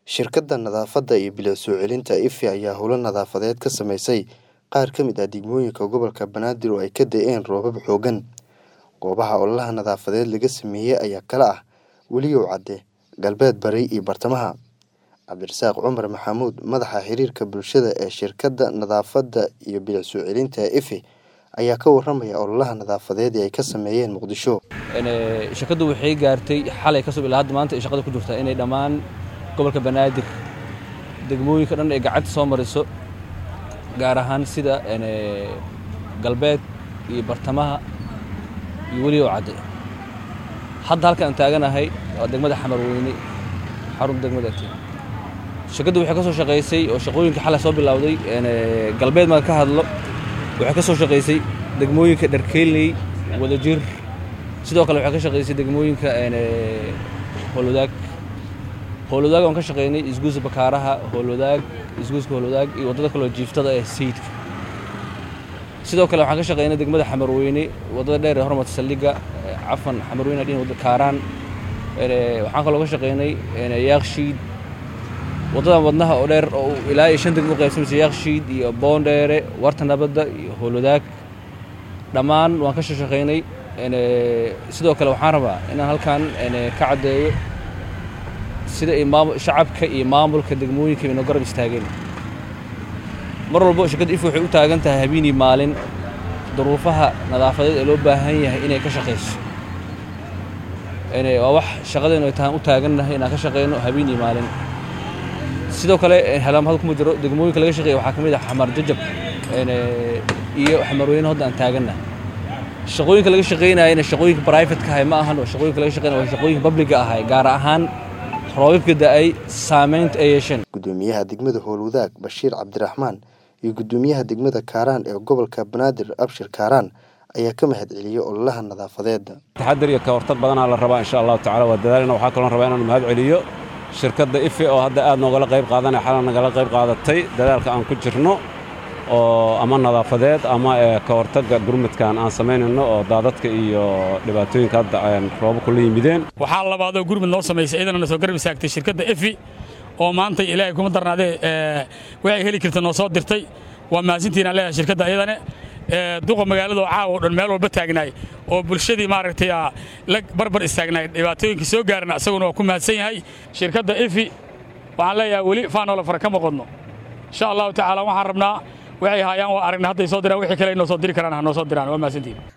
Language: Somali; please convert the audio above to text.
Shirkadda nadaafadda iyo bilow soo celinta IFE ayaa howlo nadaafadeed ka samaysay qaar ka mid ah degmooyinka gobolka Banaadir oo ay ka da'een roobab xooggan. Goobaha ololaha nadaafadeed laga sameeyay ayaa kala ah Weliyow Cadde, Galbeed Bari iyo Bartamaha. Cabdirasaaq Cumar Maxamuud, madaxa xiriirka bulshada ee shirkadda nadaafadda iyo bilow soo celinta IFE, ayaa ka warramaya ololaha nadaafadeed ee ay ka sameeyeen Muqdisho. shirkaddu waxay gaartay xalay ka soo ilaa hadda maanta ay shaqada ku jirtaa inay dhammaan gobolka Banaadir degmooyinka dhan ay gacanta soo mariso gaar ahaan sida galbeed iyo bartamaha iyo Weliyow Cadde. Hadda halka aan taaganahay waa degmada Xamarweyne xarun degmada Tiin. Shirkaddu waxay ka soo shaqaysay oo shaqooyinka xalay soo bilowday galbeed marka ka hadlo waxay ka soo shaqaysay degmooyinka Dharkeyley, Wadajir sidoo kale waxay ka shaqaysay degmooyinka Howlwadaag howlwadaag aan ka shaqaynay isgoyska Bakaaraha howlwadaag isgoyska howlwadaag iyo wadada kale oo jiiftada ee sayidka sidoo kale waxaan ka shaqaynay degmada Xamarweyne wadada dheer ee hormarta saldhigga cafan Xamarweyne dhin wadada Kaaraan waxaan kaloo ka shaqaynay Yaaqshiid wadadan wadnaha oo dheer oo ilaa iyo shan degmo u qaybsamaysa Yaaqshiid iyo Boondheere Warta Nabadda iyo howlwadaag dhammaan waan ka soo shaqaynay sidoo kale waxaan rabaa inaan halkan ka caddeeyo sida ay shacabka iyo maamulka degmooyinka inoo garab istaageen mar walba shirkadda IFE waxay u taagan tahay habeenii maalin duruufaha nadaafadeed ee loo baahan yahay inay ka shaqayso waa wax shaqadeenu ay tahan u taagannahay inaan ka shaqayno habeenii maalin sidoo kale halaamahad kuma jiro degmooyinka laga shaqeeya waxaa ka mid ah xamar jajab iyo xamarweyne hadda aan taagannahay shaqooyinka laga shaqaynayana shaqooyinka private-ka ahay ma ahan oo shaqooyinka laga shaqaynaya waa shaqooyinka public-ga ahay gaar ahaan roobabka da'ay saamaynta ay yeesheen Gudoomiyaha degmada Howlwadaag Bashiir Cabdiraxmaan iyo gudoomiyaha degmada Kaaraan ee gobolka Banaadir Abshir Kaaraan ayaa ka mahad celiyay ololaha nadaafadeed. taxadar iyo ka hortag badanaa la rabaa insha allahu tacaala waa dadaalina waxaa kaloo rabaa inaan mahad celiyo shirkadda IFE oo hadda aad noogala qayb qaadanaya xalan nagala qayb qaadatay dadaalka aan ku jirno oo ama nadaafadeed ama ka hortagga gurmadkan aan samaynayno oo daadadka iyo dhibaatooyinka hadda roobabku la yimideen waxaa labaadoo gurmud noo samaysay iyadana na soo garab istaagtay shirkadda IFE oo maanta ilaahay kuma darnaadee waxay heli karta noo soo dirtay waa mahadsantiinaan leeyahay shirkadda iyadane duqa magaalada oo caawa oo dhan meel walba taagnaay oo bulshadii maaragtay la barbar istaagnaay dhibaatooyinka soo gaarana asaguna waa ku mahadsan yahay shirkadda IFE waxaan leeyahay weli faanoola fara kama qodno insha allahu tacaala waxaan rabnaa waxay haayaan waa aragna hadday soo diraan wixii kale ay noo soo diri karaan ha noo soo diraan waa mahadsantihin